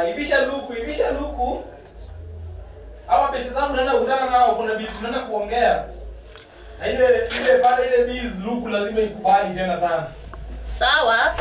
Ah, ivisha luku, ivisha luku. Hawa besi zangu naenda kukutana nao kuna bizi tunaenda kuongea. Na ile ile pale ile bizi luku lazima ikubali tena sana. Sawa.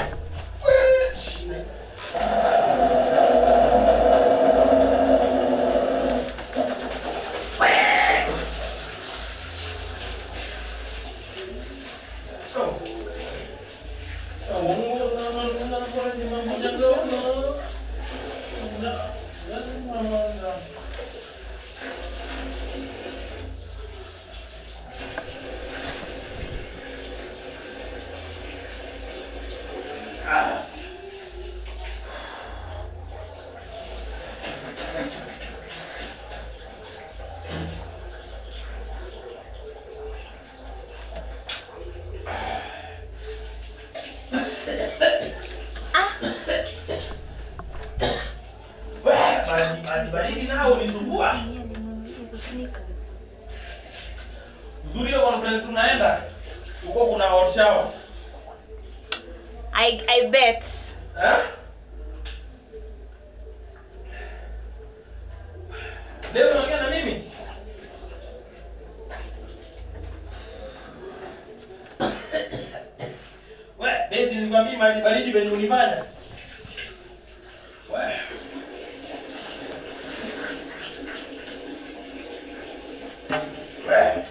Maji baridi nao unisumbua. Hizo sneakers. Uzuri hiyo conference unaenda. Huko kuna hot shower. I I bet. Eh? Leo unaongea na mimi? We, basi nilikwambia maji baridi venye unifanya. We. We.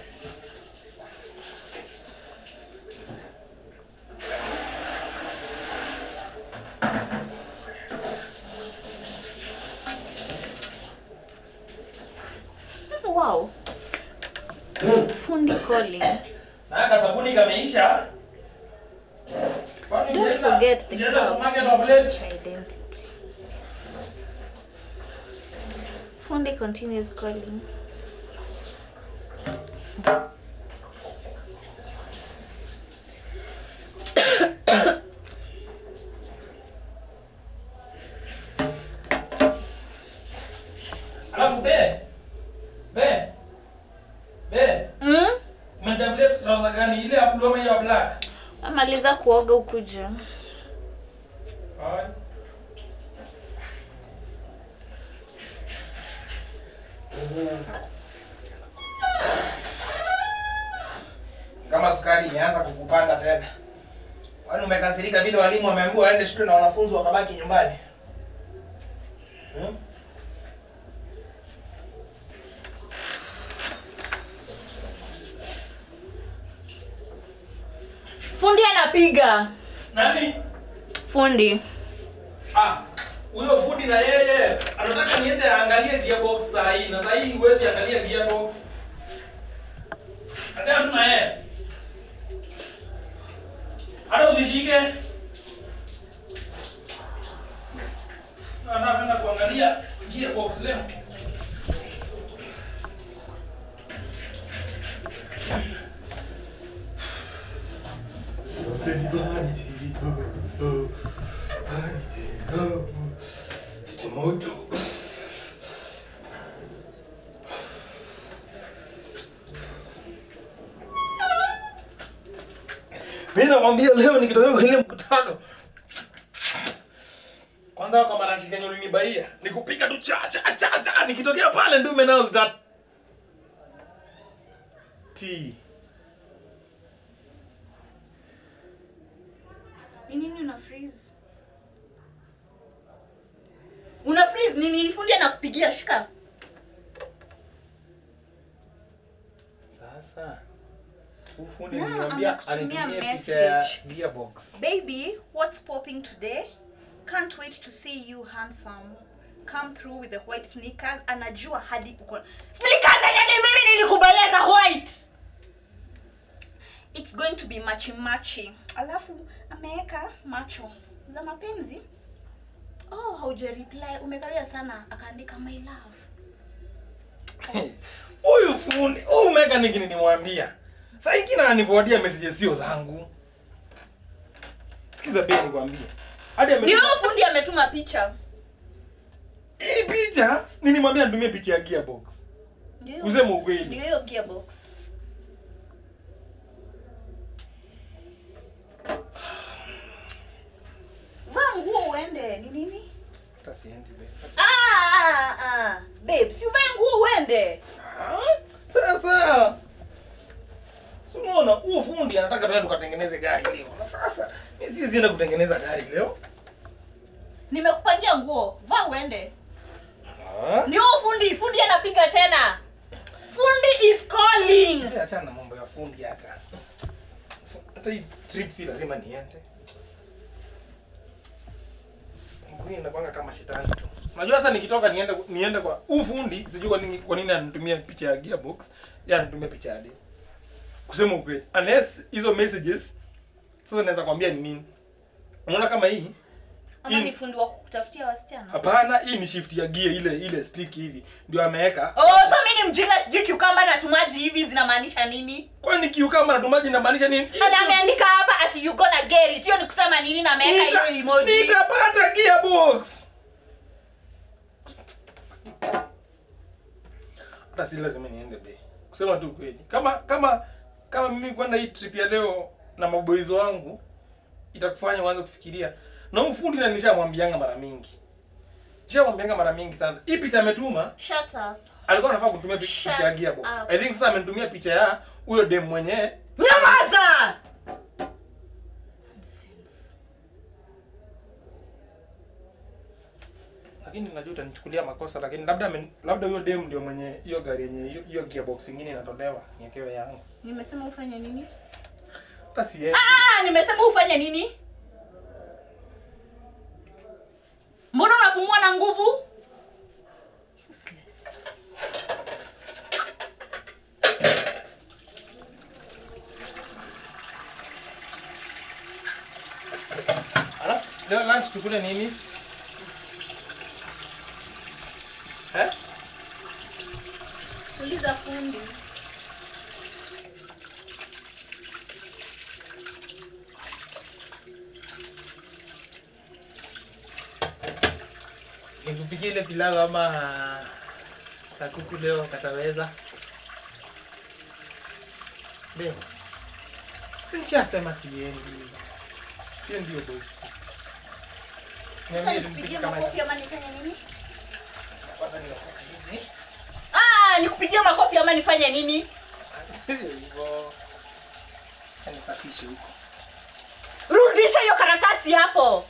Wow. Fundi calling. Na kasabuni kameisha. Kwani Don't unaenda- forget the unaenda cup. supermarket of late? Identity. Fundi continues calling. Alafu be. Be. Be. Mm? Umechagulia trouser gani? Ile ya blue ama hiyo ya black? Amaliza kuoga ukuja. Haya. Kama sukari imeanza kukupanda tena. Kwani umekasirika vile walimu wameambiwa waende shule na wanafunzi wakabaki nyumbani? Hmm? Fundi anapiga. Nani? Fundi. Ah, huyo fundi na yeye anataka niende aangalie gearbox saa hii na saa hii huwezi angalia gearbox. Hata tuna yeye. Hata usishike. Nataka kwenda kuangalia gearbox leo. Moto. Mimi nakwambia leo nikitokea kwa ile mkutano. Kwanza kwa marashi kenye ulinibaia, nikupika tu cha cha cha cha nikitokea pale ndume nao zita T. Ni nini una freeze? Una freeze nini? Fundi anakupigia shika. Sasa ufundi Na, niliambia amekutumia anitumie picha ya message. gearbox. Baby, what's popping today? Can't wait to see you handsome. Come through with the white sneakers. Anajua hadi uko. Sneakers zenye ni mimi nilikubalia za white. It's going to be machi machi. Alafu ameweka macho za mapenzi. Oh, hauja reply. Umekawia sana akaandika my love. Huyu fundi, huyu mechanic nilimwambia. Sasa hiki na anifuatia messages sio zangu. Sikiza pia nikwambie. Hadi Ndio ametuma fundi ametuma picha. hii picha, nilimwambia nitumie picha ya gearbox. Ndio hiyo- Useme ukweli. Ndio hiyo gearbox. Vaa nguo uende. Ni nini? Hata siendi be. Ah, ah, ah. Babe, si uvae nguo uende. Ah, Sasa. Si unaona huo fundi anataka tuende tukatengeneze gari leo. Na sasa mimi siwezi enda kutengeneza gari leo. Nimekupangia nguo. Vaa uende. Ah. Ndio fundi, fundi anapiga tena. Fundi is calling. Wewe achana na mambo ya fundi hata. Hata hii trip si lazima niende. Mbona inakwanga kama shetani tu. Unajua sasa nikitoka niende niende kwa huu fundi sijui kwa nini kwa nini ananitumia picha ya gearbox, yeye ananitumia picha ya demo. Kusema ukweli, unless hizo messages sasa naweza kwambia ni nini. Unaona kama hii Ama hii- ni fundi wa kutafutia wasichana? Hapana, hii ni shift ya gear ile ile stick hivi. Ndio ameweka. Oh, so mimi ni mjinga sijui kiukamba na tumaji hivi zinamaanisha nini? Kwani kiukamba na tumaji inamaanisha nini? Hii Ana sio- ameandika hapa ati you gonna get it. Hiyo ni kusema nini na ameweka Nita- hiyo emoji. Nitapata gearbox. Hata si lazima niende be. Kusema tu kweli. Kama kama kama mimi kwenda hii trip ya leo na maboys wangu itakufanya uanze kufikiria. Na huyu fundi na nishamwambianga mara mingi. Nishamwambianga mara mingi sana. Hii picha ametuma Shut up. alikuwa anafaa kutumia pi- Shut picha ya gearbox. up. I think sasa amenitumia picha ya huyo dem mwenyewe. Nyamaza! lakini najua utanichukulia makosa lakini labda amen- labda huyo dem ndio mwenye hiyo gari yenye hiyo- hiyo gearbox ingine inatolewa niekewe yangu Nimesema ufanye nini? hata siendi Ah, nimesema ufanye nini? Mbona unapumua na nguvu? Useless. alafu leo lunch tukule nini eh Uliza fundi. nikupikia ile pilau ama kakuku leo kataweza leo sinishasema siendi sio ndio boy Sasa niambie nikupigie nipike kama makofi ama nifanye nini? kwanza ninakuwa hizi Ah, nikupigie makofi ama nifanye nini? Sio hivyo. Acha nisafishe huko. Rudisha hiyo karatasi hapo.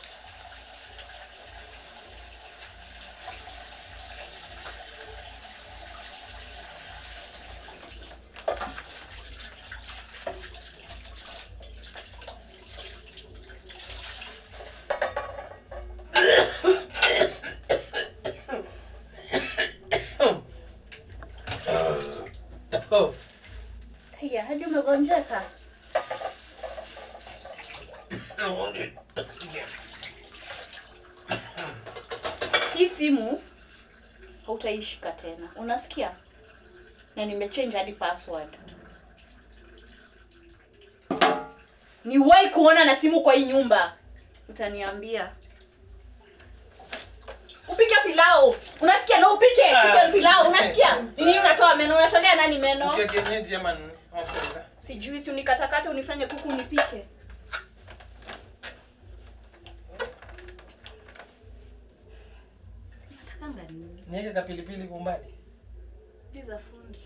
Oh. Haya, hadi umegonjeka. Hii simu hautaishika tena, unasikia? Na nimechange hadi password. Niwahi kuona na simu kwa hii nyumba, utaniambia. Upike pilau, unasikia? Na upike chicken pilau, unasikia? Ni Nini unatoa meno? Unatolea nani meno? Ukia kienyeji ama nini? Okay. Sijui, si unikatakate unifanye kuku nipike. Natakanga nini? Niweke kapilipili kumbali. Liza fundi.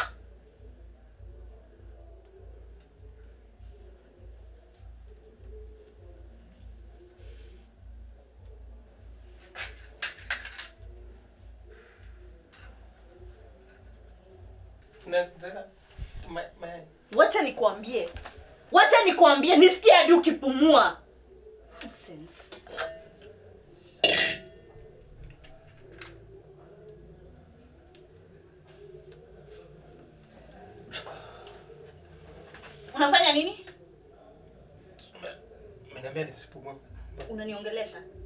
Nataka ma- mayai. Wacha nikuambie, wacha nikuambie, nisikie hadi ukipumua. Nonsense. Unafanya nini? Umeniambia nisipumue. Unaniongelesha?